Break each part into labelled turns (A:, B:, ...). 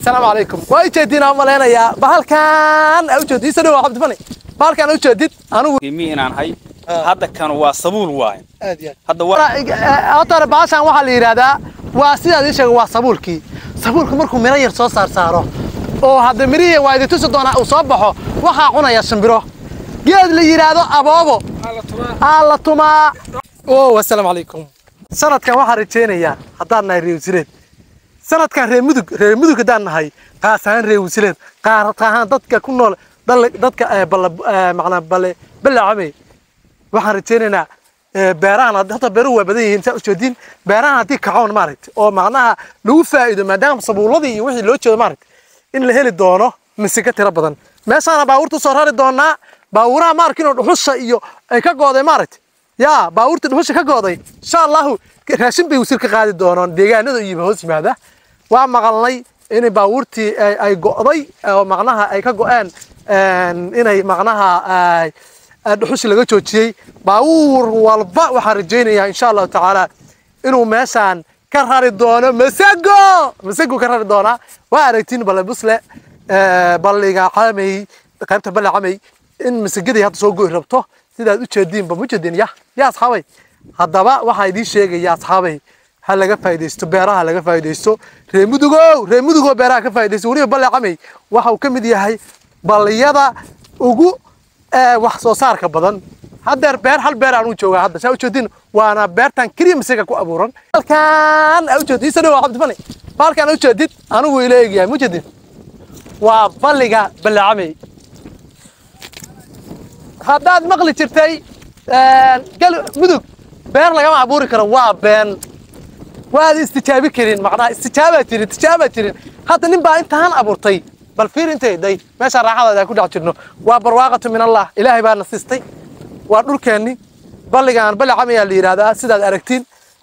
A: asalaamu calaykum waa ujeediin aan malaynayaa bahalkan aa ujeedid isa dhawa cabdifani bahalkan aa ujeedid anigu
B: qiimi inaan hay hadda kan waa sabuul waaye
A: aad iyo
B: hadda waa
A: aad horta hore bahashan waxaa la yidhaahdaa waa sidaad ii sheegay waa sabuulkii sabuulku markuu miro yar soo saar saaro oo hadda mirihii waa idin tusi doonaa uu soo baxo waxaa cunaya shimbiro geed la yidhaahdo aboobo aa la tumaa o assalaamu calaykum sanadkan waxaan rajaynayaa haddaan nahay reer wasiireed sanadkan reer mudug reer mudug haddaan nahay qaas ahaan reer wasiireed qaar ahaan dadka ku nool dal- dadka eh, balla eh, macnaa balle ballacamey waxaan rajaynaynaa eh, beerahan hadda hadda beeruhu waa badan yihiin saa ujeediin beerahan haddii kacoon maaragta oo macnaha lagu faa'iido maadaama sabuuladii iyo wixii loo jeedo maaragta in la heli doono misika tiro badan meeshaana baabuurta soo rari doonaa baabuuraha maarkin oo dhuxusha iyo ay ka gooday maaragta yaa baabuurta dhuxusha ka gooday insha allahu raashin bay wasiir ka qaadi doonaan deegaanada iyo hoos yimaada waa maqalnay in baabuurtii ay- ay go'day oo macnaha ay ka go'een een, inay macnaha ay آه، dhuxushi laga joojiyey baabuur walba waxaan rajaynayaa insha allahu tacaala inuu meeshaan ka rari doono masago masago ka rari doonaa waa aragtiin balle busle آه، balliga camey qaybta balle camey in masagadii hadda soo go'i rabto sidaad u jeediinba ma jeedin ya ya asxaabay haddaba waxaa idiin sheegaya asxaabay ha laga faa'iidaysto beeraha laga faa'iidaysto reer mudugow reer mudugoo beeraha ka faa'iidaysto weliba balle camey waxa uu ka mid yahay balliyada ugu ee, wax soo saarka badan haddeer beer hal beer aan u joogaa hadda saa ujeedin waana beertan keliya masiga ku abuuran halkan aa ujeedid isa dhawa cabdifani baalkan aa ujeedid anigu ila eegyahay ma ujeedin waa balliga ballacamey haddaad maqli jirtay gal mudug beer lagama abuuri karo waa been waad istijaabi karin macnaha istijaabaa jirin tijaabaa jirin hadda nin baa intaan abuurtay bal fiir intay day meesha raaxadaada aan ku dhex jirno waa barwaaqatu min allah ilaahay baa na siistay waa dhulkeenni balligaan balli camayaa la yidhahdaa sidaad aragtiin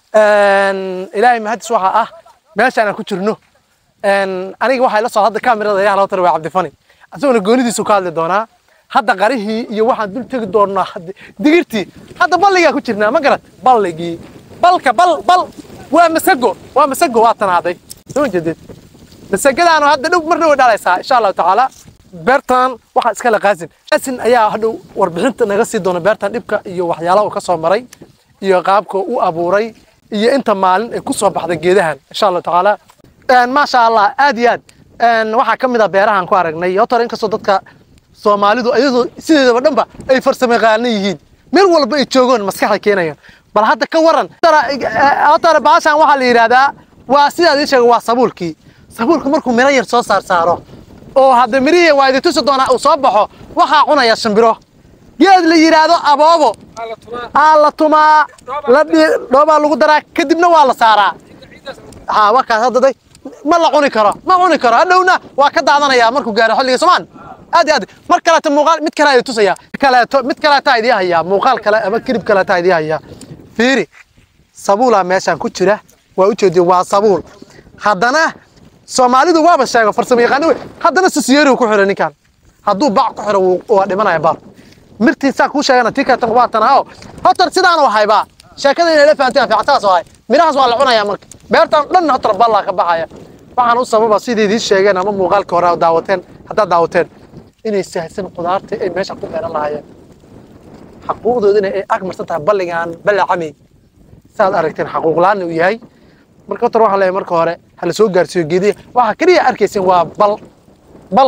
A: Een, ilaahay mahadis waxaa ah meeshaan aan ku jirno Een, aniga waxaa ila soo hadda kaamirada ilaah loo tara waa cabdifani asaguna goonidiisu ka hadli doonaa hadda qarihii iyo waxaan dul tegi doonaa hadda- digirtii hadda balligaa ku jirnaa ma garat balligii balka bal bal waa masago waa masago waa tanaaday soo jeedid masagadaanu hadda dhow marna way dhalaysaa insha allahu tacaala beertan waxaa iskala qaasin qaasin ayaa hadhow warbixinta naga sii doona beertan dhibka iyo waxyaalaha uu ka soo maray iyo qaabka u abuuray iyo inta maalin ay ku soo baxday geedahan insha allahu tacaala Een, maasha allah aad iyo aad Een, waxaa ka mid ah beerahan ku aragnay yotor inkastoo dadka soomaalidu ayadoo sideedaba dhanba ay farsamo yaqaano yihiin meel walba ay joogoon maskaxda keenayaan bal hadda ka waran hotare baashan waxaa la yidhaahdaa waa sidaad ii sheegay waa sabuulkii sabuulku markuu miro yar soo saar saaro oo hadda mirihii waa idin tusi doonaa uu soo baxo waxaa cunaya shimbiro geed la yidhaahdo aboobo aa la tumaa la dhi- dhoobaa lagu daraa kadibna waa la saaraa ها وكا هذا داي ما لا cuni karo ma cuni karo hadhowna waa ka daadanaya markuu gaaro xilliga Soomaan aad iyo aad mar kale ta muuqaal mid kale ay tusaya kale mid kale ta idii haya muuqaal kale ama kirib kale ta idii haya fiiri sabuula meeshan ku jira waa u jeedin waa sabuul haddana Soomaalidu waaba sheego farsamo yaqaan wey haddana sisiyeeri ku xiran ninkan hadduu bac ku xiro wuu- waa dhimanaya baal mirtiisa ku sheegana tii kale tan waa tan oo hotar sidaan u hayba sheekada inay la fahantaan fiicataas oo hay mirahaas waa la cunayaa marka beertan dhan hotar ballaa ka baxaya waxaan u sababa sidii idiin sheegeen ama muuqaalka hore daawateen haddaad daawateen inay sahsan qudaarta ay meesha ku beeran lahaayeen xaquuqdoodina ay ag marsan tahay balligan balla cami saad aragteen xaquuq la'aan uu yahay marka hotar waxaa leeyahay marka hore ha la soo gaarsiiyo geedihi waxaa keliya arkayseen waa bal bal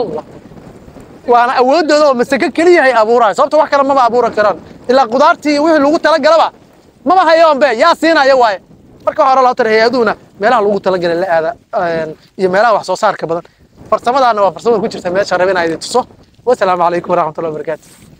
A: waana awoodooda oo masake keliya ay abuuraan sababta wax kale maba abuuran karaan ilaa qudaartii wixii lagu talagalaba maba hayoon be yaa siinaya waaye marka hore loo tara hay-aduhuna meelaha lagu talagalay la aada een, iyo meelaha wax soo saarka badan farsamadaana waa farsamada ku jirta meesha rabin idin tuso wasalaamu calaykum waraxmatullahi wabarakaatu